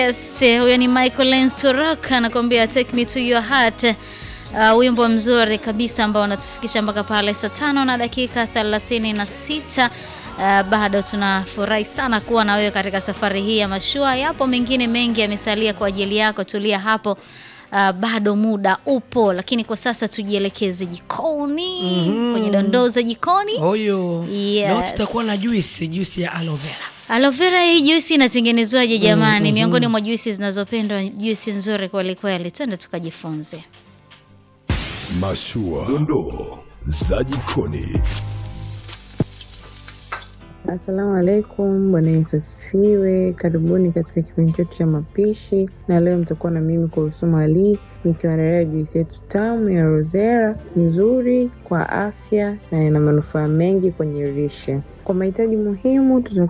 Yes, huyo ni Michael Lensturok anakuambia take me to your heart. Uh, wimbo mzuri kabisa ambao unatufikisha mpaka pale saa tano na dakika thelathini na sita. Uh, bado tunafurahi sana kuwa na wewe katika safari hii ya mashua. Yapo mengine mengi yamesalia kwa ajili yako, tulia hapo. Uh, bado muda upo, lakini kwa sasa tujielekeze jikoni kwenye dondoo za jikoni. Oyo. Yes. Leo tutakuwa na juisi, juisi ya aloe vera. Aloe vera hii juisi inatengenezwaje jamani? Miongoni mwa juisi zinazopendwa, juisi nzuri kweli kweli. Twende tukajifunze. Mashua, dondoo za jikoni. Asalamu alaikum, Bwana Yesu asifiwe. Karibuni katika kipindi chetu cha mapishi, na leo mtakuwa na mimi Kurusuma Ali nikiwaandalia juisi yetu tamu ya rozera, nzuri kwa afya na ina manufaa mengi kwenye lishe. Kwa mahitaji muhimu, tutakuwa